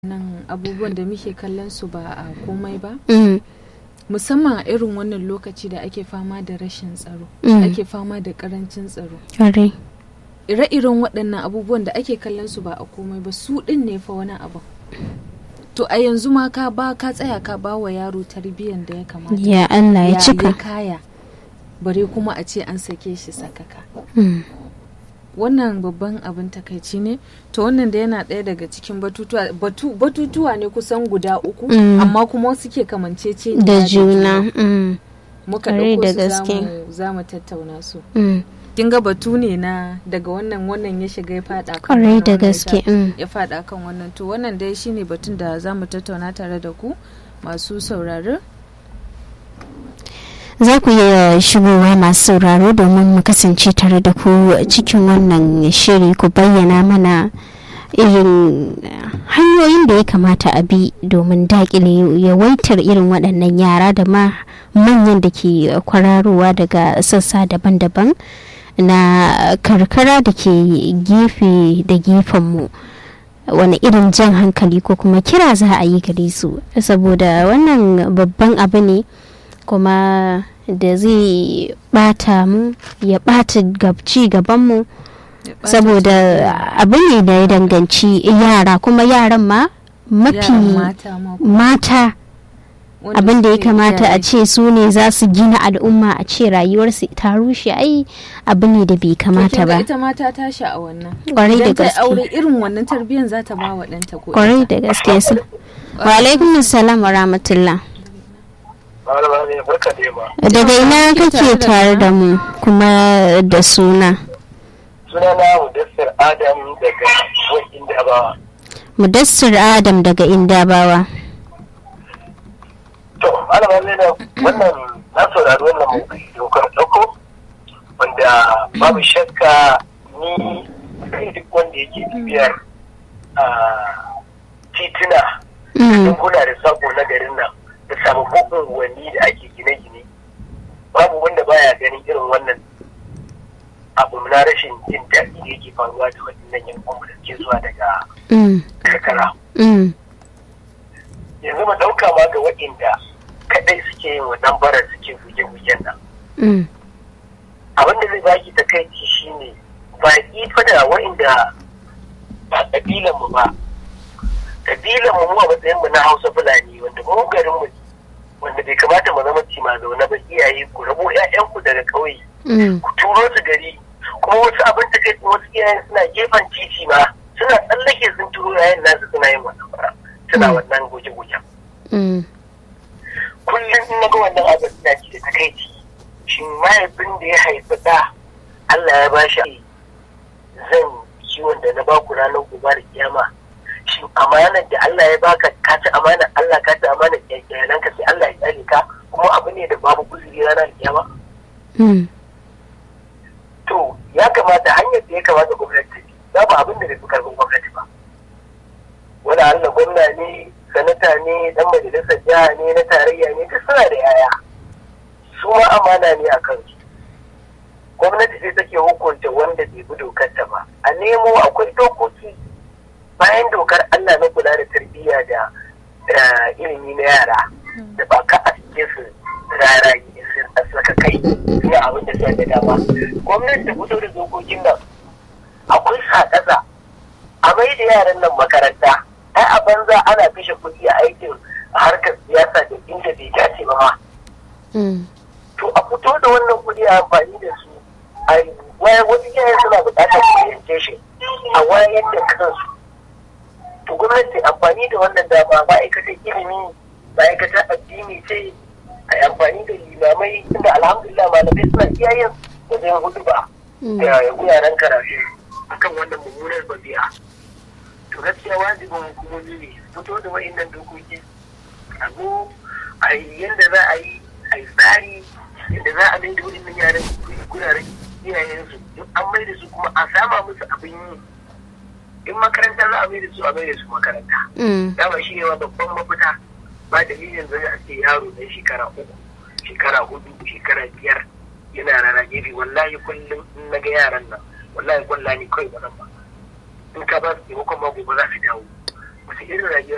nan abubuwan da muke kallon su ba a komai ba Mm. musamman a irin wannan lokaci da ake fama da rashin tsaro Mm. ake fama da karancin tsaro Kwarai. ire-iren waɗannan abubuwan da ake kallon su ba a komai ba su ɗin ne fa wani abu to a yanzu ma ka ba ka tsaya ka ba wa yaro tarbiyyar da ya kamata Ya Allah ya cika. kaya bare kuma a ce an sake shi sakaka Mm. wannan babban abin takaici ne to wannan da yana ɗaya daga cikin batutuwa batu, batutuwa ne kusan guda uku Mm. amma kuma suke kamancece Da juna. Mm. muka Kwarai ɗauko da su gaske. zamu- za mu tattauna su Mm. kin ga batu ne na daga wannan wannan ya shiga ya fada kan Kwarai wannan, da wannan ya gaske. sha- Mm. ya fada kan wannan to wannan dai shine batun da za mu tattauna tare da ku masu sauraro Za ku iya shigowa masu sauraro domin mu kasance tare da ku cikin wannan shiri ku bayyana mana irin hanyoyin da ya kamata a bi domin daƙile yawaitar irin waɗannan yara da ma manyan da ke kwararowa daga sassa daban-daban na karkara da ke gefe da gefenmu wani irin jan hankali ko kuma kira za a yi gare su saboda wannan babban abu ne kuma da zai bata mu ya bata ci gabanmu Ya ɓata saboda abu ne da ya danganci yara kuma yaran ma mafi yaran mata ma mata wanda abin da ya suke kamata a iyaye. ce su ne za su gina al'umma a ce rayuwarsu ta rushe ai abu ne da bai To kamata kin ga ba ita ma ta tashi a wannan Kwarai da Idan ta yi gaske. aure irin wannan tarbiyyar za ta ba wa ɗanta ko kwarai ita. da gaske su wa alaikum salam wa rahmatullah Malama ne barka da yamma. daga ina Kike tare kake da tare mu? da mu kuma da suna Sunana Mudassir Adam daga Wakin Dabawa. mudassir adam daga indabawa To, malama ne da wannan na saurari wannan mawuƙi dokar ɗauko wanda babu shakka ni kai duk wanda yake bibiyar a tituna Mm, yankuna da sako na garin nan da sababbin unguwanni da ake gine-gine babu wanda baya ganin irin wannan abu na rashin jin daɗi da yake faruwa da waɗannan yankunan da ke zuwa daga mm, karkara mm, yanzu mu ɗauka ma ga waɗanda kaɗai suke yin wannan barar suke guje-gujen nan mm, abin da zai baki ta kai shine baƙi fa da waɗanda ba ƙabilan mu ba ƙabilan mu mu a matsayin mu na Hausa Fulani wanda mu garin mu wanda bai kamata mu zama cima zaune ba iyaye ku rabo ƴaƴanku daga ƙauye mm, ku turo su gari kuma wasu abin da kai wasu iyayen suna gefen titi ma suna tsallake sun turo yayin nasu suna yin wannan bara suna Mm. wannan goje-gojen mm, kullum in naga wannan abin ina ji da takaici shin mahaifin da ya haifi ɗa Allah ya ba shi zan kiwon da na baku ranar gobe da kiyama shin amanar da Allah ya baka ka ci amanar Allah ka ci amanar iyalanka sai Allah ya tsare ka kuma abu ne da babu kuzuri ranar kiyama mm, to ya kamata hanyar da ya kamata gwamnati ta bi babu abin da bai fi karfin gwamnati ba wani Allah gwamna ne sanata ne dan majalisar jiha ne na tarayya ne duk suna da yaya su ma amana ne a kansu gwamnati sai take hukunta wanda bai bi dokar ta ba a nemo akwai dokoki bayan dokar Allah na kula da tarbiyya da da ilimi na yara da ba ka a cike su rara su saka kai suna abin da suka ga dama gwamnati ta fito da dokokin nan akwai sakasa a mai da yaran nan makaranta ai a banza ana kashe kuɗi a aikin harkar siyasa da inda bai dace ba ma mm, to a fito da wannan kuɗi a amfani da su a wayar wasu iyayen suna buƙatar orientation a wayar da kansu to gwamnati amfani da wannan dama ma'aikatan ilimi ma'aikatan addini ce a yi amfani da limamai inda alhamdulillah malamai suna iyayen wajen hudu ba mm. da wuraren karatu akan wannan mummunar babi'a to gaskiya wajibin hukumomi ne fito da wa'innan dokoki a zo a yi yadda za a yi a yi tsari yadda za a mai da wa'innan yaran guraren iyayensu in an mai da su kuma a sama musu abin yi in makaranta za a mai da su a mai da su makaranta Mm, dama shi ne ma babban mafita ba dalilin zai a ce yaro na shekara uku shekara hudu shekara biyar yana rana gefe wallahi kullum in na ga yaran nan wallahi kwalla ne kawai ba nan ba in ka ba su taimakon ma gobe za su dawo wasu irin rayuwa